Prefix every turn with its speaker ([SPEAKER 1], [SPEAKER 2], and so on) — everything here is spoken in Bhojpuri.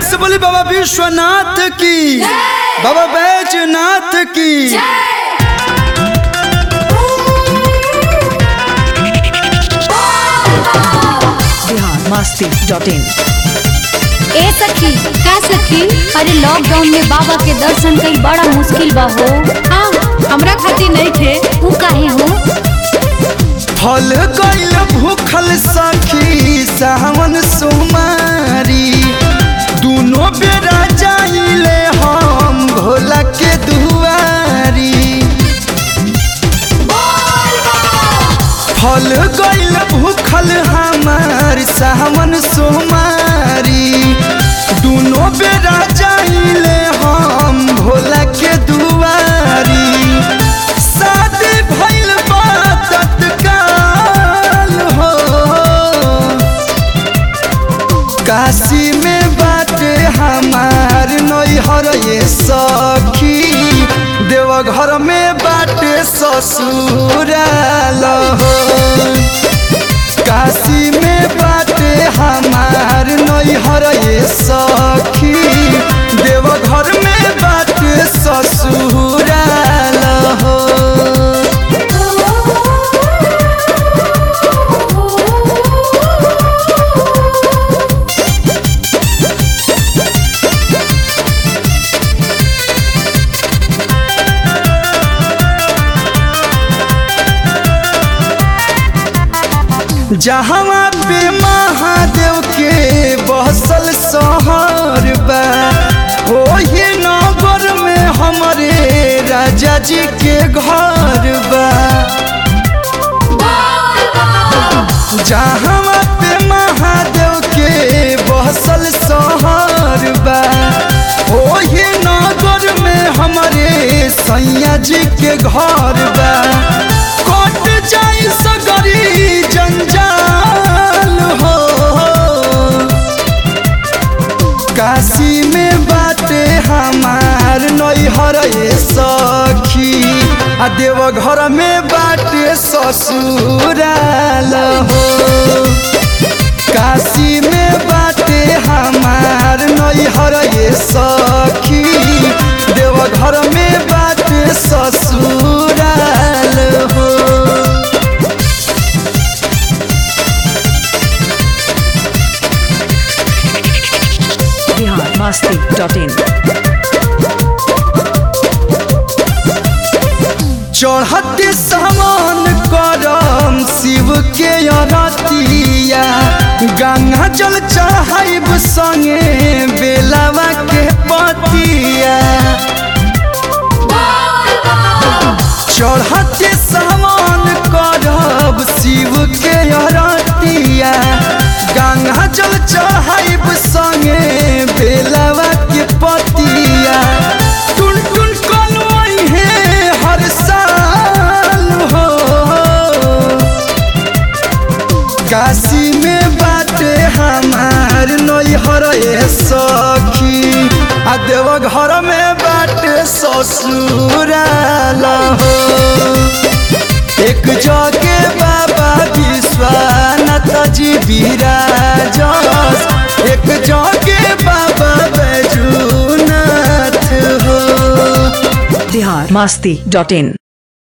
[SPEAKER 1] से बोली बाबा विश्वनाथ की बाबा बैजनाथ की
[SPEAKER 2] बिहार मस्ती डॉट इन
[SPEAKER 3] ए सखी का सखी अरे लॉकडाउन में बाबा के दर्शन कईल बड़ा मुश्किल बा हो
[SPEAKER 4] हाँ हमरा खातिर नहीं थे
[SPEAKER 3] ऊ काहे हो
[SPEAKER 1] फल गईल भूखल सखी सावन सुमारी दोनों बेरा जाइले हम भोला के दुआरी फल गईल भूखल हमार सावन सोमारी दोनों बेरा जाइले हम भोला के दुआरी शादी भइल बा तत्काल हो काशी में बाटे हमार नैहर ये सखी देवघर में बाटे ससुराल हो काशी में बाटे हमार नैहर ये सखी देवघर में बाटे ससुराल हो जहाँ पे महादेव के बसल शहर बा ओही नगर में हमारे राजा जी के घर बा जहाँ पे महादेव के बसल शहर बा ओही नगर में हमारे सैया जी के घर बा कट जाई सगरी जंजाल हो काशी में बाटे हमार नैहर ये सखी आ देवघर में बाटे ससुराल हो काशी में बाटे हमार नैहर ये सखी देवघर में बाटे ससुराल हो
[SPEAKER 2] बिहार मस्ती डॉट इन
[SPEAKER 1] चढ़ते समान करम शिव के अरतिया गंगा जल चढ़ाइब संगे बेलावा के पतिया चढ़ते समान करब शिव के अरतिया गंगा जल चढ़ाइब संगे बेलावा के पतिया टुन टुन कलवई है हर साल हो काशी में बाटे हमार नैहर ये सखी आ देवघर में बाटे ससुराल हो एक जगे बाबा विश्वनाथ जी विराजस एक जगे बाबा बैजूनाथ हो
[SPEAKER 2] बिहार मस्ती डॉट इन